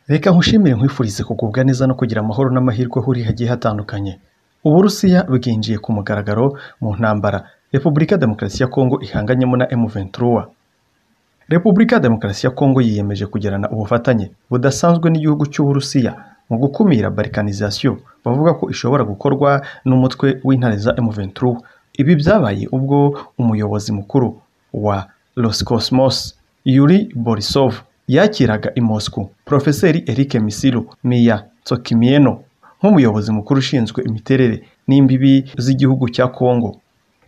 Reka nkushimire nkwifurize kugubwa neza no kugira amahoro n'amahirwe aho uri hagiye hatandukanye Uburusiya bwinjiye ku mugaragaro mu ntambara Repubulika ya Demokarasi ya Kongo ihanganyemo na M23 Repubulika ya Demokarasi ya Kongo yiyemeje kugirana ubufatanye budasanzwe n'igihugu cy'Uburusiya mu gukumira balkanization bavuga ko ishobora gukorwa n'umutwe w'intare za M23 ibi byabaye ubwo umuyobozi mukuru wa Roscosmos Yuri Borisov yakiraga i Moscow Profeseri Eric Misilo Miya Tsokimieno nk'umuyobozi mukuru ushinzwe imiterere n'imbibi z'igihugu cya Kongo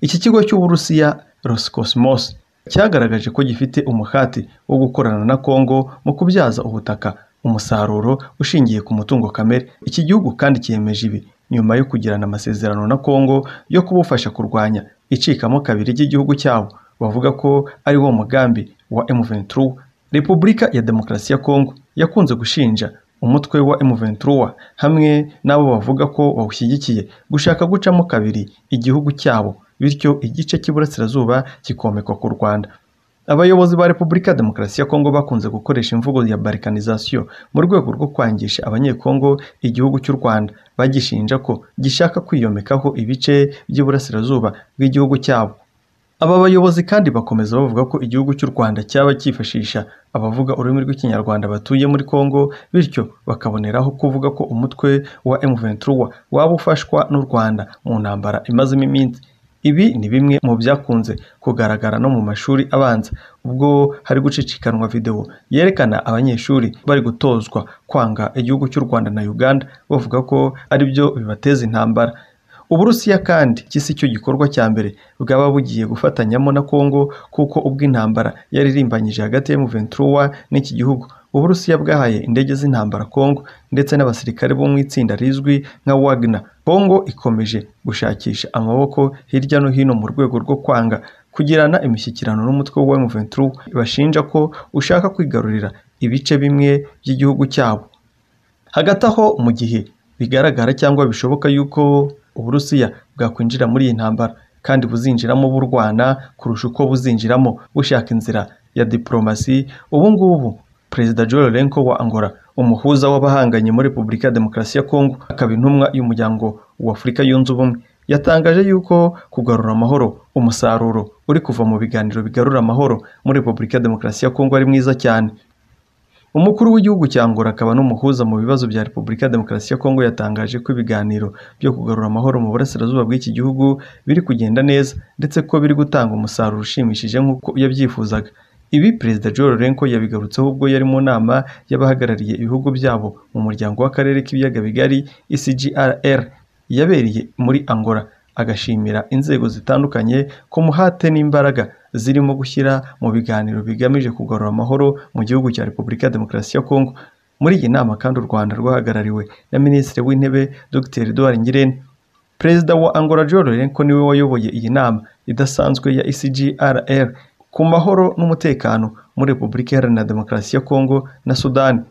iki kigo cy'Uburusiya Roscosmos cyagaragaje ko gifite umuhate wo gukorana na Kongo mu kubyaza ubutaka umusaruro ushingiye ku mutungo kamere iki gihugu kandi cyemeje ibi nyuma yo kugirana amasezerano na Kongo yo kubufasha kurwanya icikamo kabiri ry'igihugu cyabo bavuga ko ari wo mugambi wa M23 Repubulika ya Demokarasi ya Kongo yakunze gushinja umutwe wa M23 hamwe n'abo bavuga ko bawushyigikiye gushaka gucamo kabiri igihugu cyabo bityo igice cy'iburasirazuba kikomekwa ku Rwanda Abayobozi ba Repubulika ya Demokarasi ya Kongo bakunze gukoresha imvugo ya balkanization mu rwego rwo kwangisha abanyekongo igihugu cy'u Rwanda bagishinja ko gishaka kwiyomekaho ibice by'iburasirazuba bw'igihugu cyabo aba bayobozi kandi bakomeza bavuga ko igihugu cy'u Rwanda cyaba cyifashisha abavuga ururimi rw'ikinyarwanda batuye muri Kongo bityo bakaboneraho kuvuga ko umutwe wa M23 waba ufashwa n'u Rwanda mu ntambara imazemo iminsi ibi ni bimwe mu byakunze kugaragara no mu mashuri abanza ubwo hari gucicikanwa videwo yerekana abanyeshuri bari gutozwa kwanga igihugu cy'u Rwanda na Uganda bavuga ko ari byo bibateza intambara Uburusiya kandi kisi cyo gikorwa cya mbere bwaba bugiye gufatanyamo na Kongo kuko ubwo intambara yaririmbanyije hagati ya M23 n'iki gihugu Uburusiya bwahaye indege z'intambara Kongo ndetse n'abasirikare bo mu itsinda rizwi nka Wagner Kongo ikomeje gushakisha amaboko hirya no hino mu rwego rwo kwanga kugirana imishyikirano n'umutwe wa M23 bashinja ko ushaka kwigarurira ibice bimwe by'igihugu cyabo hagati aho mu gihe bigaragara cyangwa bishoboka yuko Uburusiya bwakwinjira muri iyi ntambara kandi buzinjiramo burwana kurusha uko buzinjiramo bushaka inzira ya diplomasi ubu ngubu Perezida Joe Lourenco wa Angola umuhuza w'abahanganye muri Repubulika ya Demokarasi ya Kongo akaba intumwa y'umuryango wa Afurika yunze ubumwe yatangaje yuko kugarura amahoro umusaruro uri kuva mu biganiro bigarura amahoro muri Repubulika ya Demokarasi ya Kongo ari mwiza cyane umukuru w'igihugu cya Angola akaba n'umuhuza mu bibazo bya Repubulika ya Demokarasi ya Kongo yatangaje ko ibiganiro byo kugarura amahoro mu burasirazuba bw'iki gihugu biri kugenda neza ndetse ko biri gutanga umusaruro ushimishije nk'uko yabyifuzaga ibi perezida Joe Lourenco yabigarutseho ubwo yari mu nama y'abahagarariye ibihugu byabo mu muryango w'akarere k'ibiyaga bigari ICGLR yabereye muri Angola agashimira inzego zitandukanye ko muhate n'imbaraga zirimo gushyira mu biganiro bigamije kugarura amahoro mu gihugu cya Repubulika ya Demokarasi ya Kongo muri iyi nama kandi u Rwanda rwahagarariwe na Minisitiri w'Intebe Dr Edouard Ngirente Perezida wa Angola Joe Lourenco niwe wayoboye iyi nama idasanzwe ya ICGLR ku mahoro n'umutekano muri Repubulika Iharanira Demokarasi ya Kongo na Sudani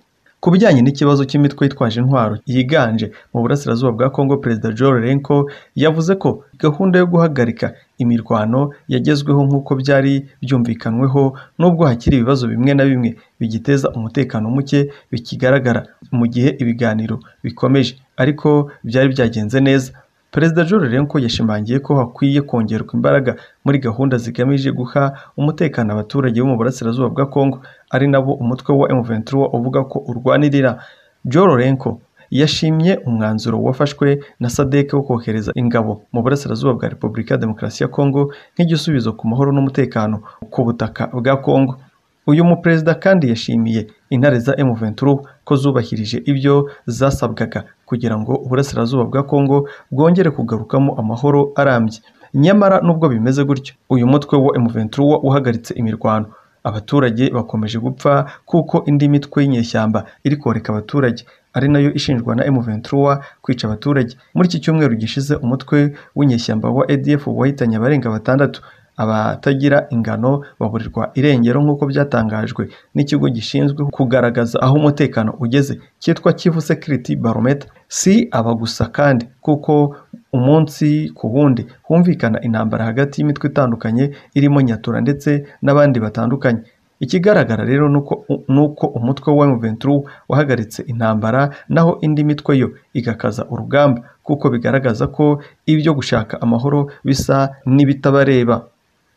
ku bijyanye n'ikibazo cy'imitwe yitwaje intwaro yiganje mu burasirazuba bwa Kongo Perezida Joe Lourenco yavuze ko gahunda yo guhagarika imirwano yagezweho nk'uko byari byumvikanyweho nubwo hakiri ibibazo bimwe na bimwe bigiteza umutekano muke bikigaragara mu gihe ibiganiro bikomeje ariko byari byagenze neza Perezida Joe Lourenco yashimangiye ko hakwiye kongerwa imbaraga muri gahunda zigamije guha umutekano abaturage bo mu burasirazuba bwa Kongo ari nabo umutwe wa M23 uvuga ko urwanirira Joe Lourenco yashimye umwanzuro wafashwe na SADC wo kohereza ingabo mu burasirazuba bwa Repubulika ya Demokarasi ya Kongo nk'igisubizo ku mahoro n'umutekano ku butaka bwa Kongo uyu muperezida kandi yashimiye intare za M23 ko zubahirije ibyo zasabwaga kugira ngo uburasirazuba bwa Kongo bwongere kugarukamo amahoro arambye nyamara nubwo bimeze gutyo uyu mutwe wa M23 uhagaritse imirwano abaturage bakomeje gupfa kuko indi mitwe y'inyeshyamba iri koreka abaturage ari nayo ishinjwa na M23 kwica abaturage muri iki cyumweru gishize umutwe w'inyeshyamba wa ADF wahitanye abarenga batandatu abatagira ingano baburirwa irengero nk'uko byatangajwe n'ikigo gishinzwe kugaragaza aho umutekano ugeze cyitwa Kivu Security Barometer si aba gusa kandi kuko umunsi ku wundi humvikana intambara hagati y'imitwe itandukanye irimo Nyatura ndetse n'abandi batandukanye ikigaragara rero nuko uko umutwe wa M23 wahagaritse intambara naho indi mitwe yo igakaza urugamba kuko bigaragaza ko ibyo gushaka amahoro bisa n'ibitabareba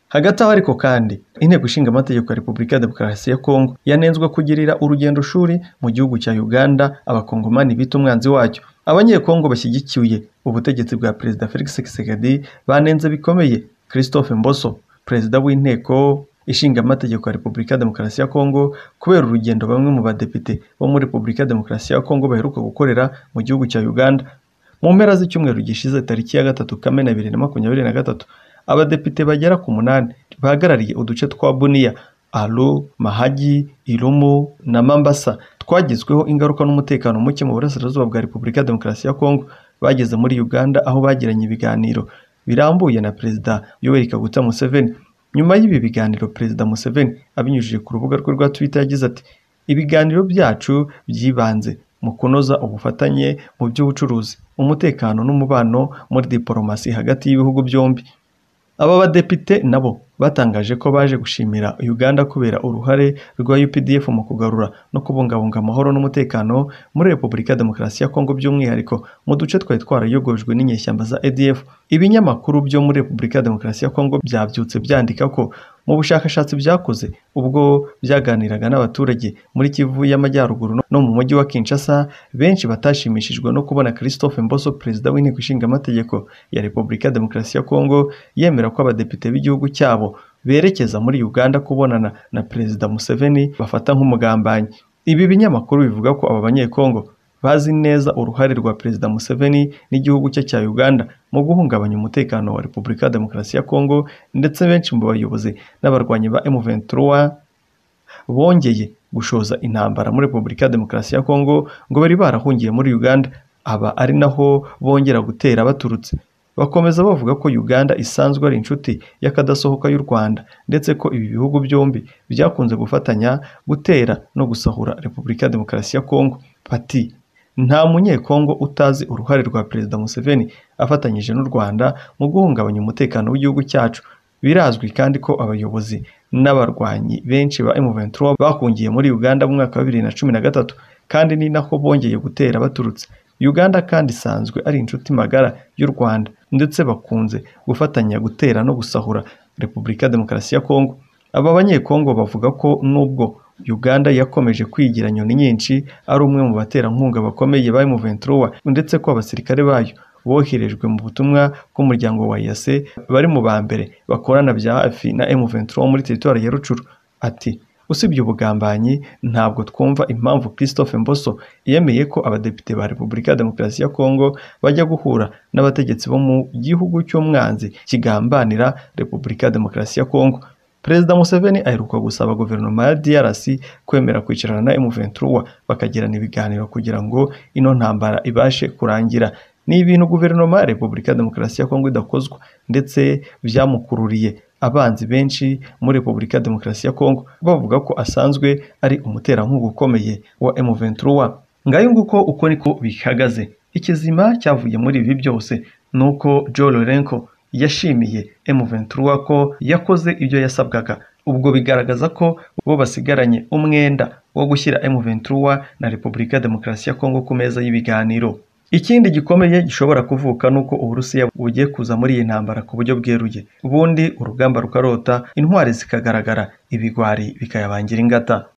hagati aho ariko kandi inteko ishinga amategeko ya repubulika ya demokarasi ya kongo yanenzwe kugirira urugendo shuri mu gihugu cya uganda abakongomani bita umwanzi wacyo abanyekongo bashyigikiye ubutegetsi bwa perezida felix tshisekedi banenze bikomeye christophe mboso perezida w'inteko ishinga amategeko ya repubulika ya demokarasi ya kongo kubera urugendo bamwe mu badepite bo muri repubulika ya demokarasi ya kongo baheruka gukorera mu gihugu cya uganda mu mpera z'icyumweru gishize tariki ya gatatu kamena bibiri na makumyabiri na gatatu abadepite bagera ku munani bahagarariye uduce twa buniya alo mahagi irumu na mambasa twagizweho ingaruka n'umutekano muke mu burasirazuba bwa repubulika ya demokarasi ya kongo bageze muri uganda aho bagiranye ibiganiro birambuye na perezida yoweri kaguta museveni nyuma y'ibi biganiro perezida museveni abinyujije ku rubuga rwe rwa twitter yagize ati ibiganiro byacu byibanze mu kunoza ubufatanye mu by'ubucuruzi umutekano n'umubano muri diporomasi hagati y'ibihugu byombi aba badepite nabo batangaje ko baje gushimira uganda kubera uruhare rwa updf mu kugarura no kubungabunga amahoro n'umutekano muri repubulika ya demokarasi ya kongo by'umwihariko mu duce twari twarayogojwe n'inyeshyamba za adf ibinyamakuru byo muri repubulika ya demokarasi ya kongo byabyutse byandika ko mu bushakashatsi byakoze ubwo byaganiraga n'abaturage muri kivu y'amajyaruguru no mu mujyi wa kinshasa benshi batashimishijwe no kubona christophe mboso perezida w'inteko ishinga amategeko ya repubulika ya demokarasi ya kongo yemera ko abadepite b'igihugu cyabo berekeza muri uganda kubonana na perezida museveni bafata nk'umugambanyi ibi binyamakuru bivuga ko aba banyekongo bazi neza uruhare rwa perezida museveni n'igihugu cye cya uganda mu guhungabanya umutekano wa repubulika ya demokarasi ya kongo ndetse benshi mu bayobozi n'abarwanyi ba m23 bongeye gushoza intambara muri repubulika ya demokarasi ya kongo ngo bari barahungiye muri uganda aba ari naho bongera gutera baturutse bakomeza bavuga ko uganda isanzwe ari inshuti y'akadasohoka y'u rwanda ndetse ko ibi bihugu byombi byakunze gufatanya gutera no gusahura repubulika ya demokarasi ya kongo bati nta munyekongo utazi uruhare rwa perezida museveni afatanyije n'u rwanda mu guhungabanya umutekano w'igihugu cyacu birazwi kandi ko abayobozi n'abarwanyi benshi ba M23 bahungiye muri uganda mu mwaka wa bibiri na cumi na gatatu kandi ni nako bongeye gutera baturutse uganda kandi isanzwe ari inshuti magara y'u rwanda ndetse bakunze gufatanya gutera no gusahura repubulika ya demokarasi ya kongo aba banyekongo bavuga ko nubwo uganda yakomeje kwigira nyoni nyinshi ari umwe mu baterankunga bakomeye ba M23 ndetse ko abasirikare bayo boherejwe mu butumwa bw'umuryango wa yase bari mu ba mbere bakorana bya hafi na M23 muri teritwari ya rucuru ati usibye ubugambanyi ntabwo twumva impamvu christophe mboso yemeye ko abadepite ba repubulika ya demokarasi ya kongo bajya guhura n'abategetsi bo mu gihugu cy'umwanzi kigambanira repubulika ya demokarasi ya kongo perezida museveni aheruka gusaba guverinoma ya drc kwemera kwicarana na m23 bakagirana ibiganiro kugira ngo ino ntambara ibashe kurangira ni ibintu guverinoma ya repubulika ya demokarasi ya kongo idakozwa ndetse byamukururiye abanzi benshi muri repubulika ya demokarasi ya kongo bavuga ko asanzwe ari umuterankunga ukomeye wa m23 ngayo nguko uko niko bihagaze ikizima cyavuye muri ibi byose ni uko joe lorenko yashimiye M23 ko yakoze ibyo yasabwaga ubwo bigaragaza ko bo basigaranye umwenda wo gushyira M23 na Repubulika ya Demokarasi ya Kongo ku meza y'ibiganiro ikindi gikomeye gishobora kuvuka ni uko uburusiya bugiye kuza muri iyi ntambara ku buryo bweruye ubundi urugamba rukarota intwari zikagaragara ibigwari bikayabangira ingata